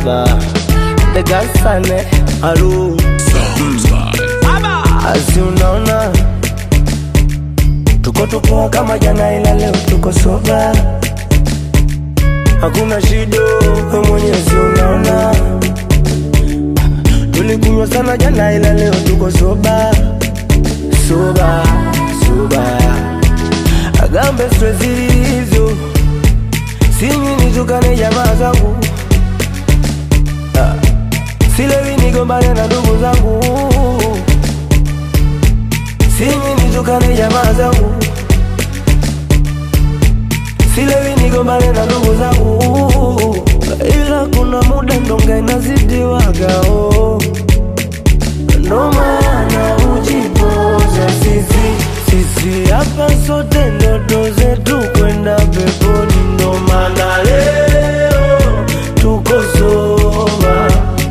soba Negasane Alu Asi unaona Tuko tupoa kama jana ila leo tuko soba Hakuna shida we mwenyezi unaona Tulikunywa sana jana ila leo tuko soba Soba, soba Agambe stress hizo Sinywi nitukane jamaa zangu Ah, Silewi nigombane na ndugu zangu Sinywi nitukane jamaa zangu Silewi nigombane na ndugu zangu Ila kuna muda ndonga inazidiwaga oh. Ndo maana ujipoza sisi Sisi hapa sote ndoto zetu kwenda peponi Ndo maana leo tuko soba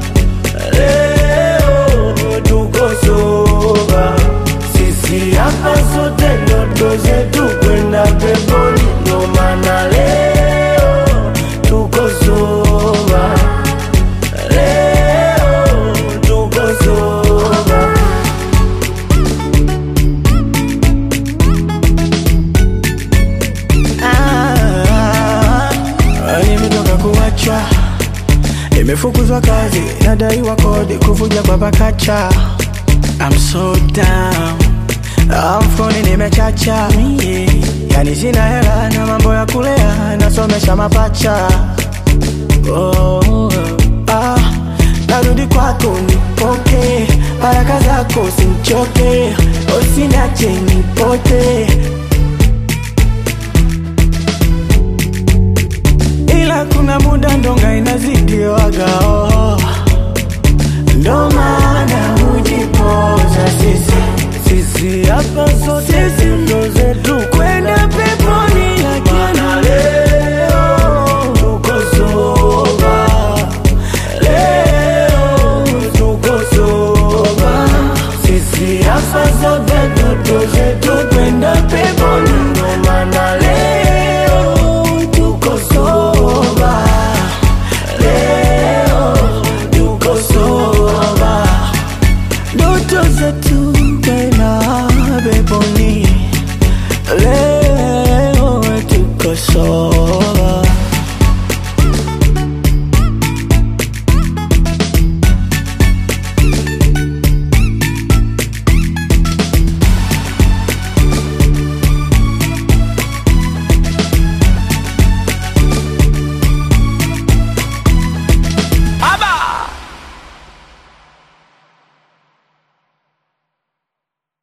Leo tuko soba Sisi hapa sote ndoto zetu kwenda peponi Ndo maana leo tuko soba Leo tuko soba Ah, nimetoka kuachwa, nimefukuzwa kazi, nadaiwa kodi, kuvuja kwa pakacha. I'm so down, Ah, mfukoni nimechacha mie, yani sina hela na mambo ya kulea, nasomesha mapacha. Oh, ah, narudi kwako nipoke, baraka zako simchoke, usiniache nipote. ila kuna muda ndonga inazidiwaga oh.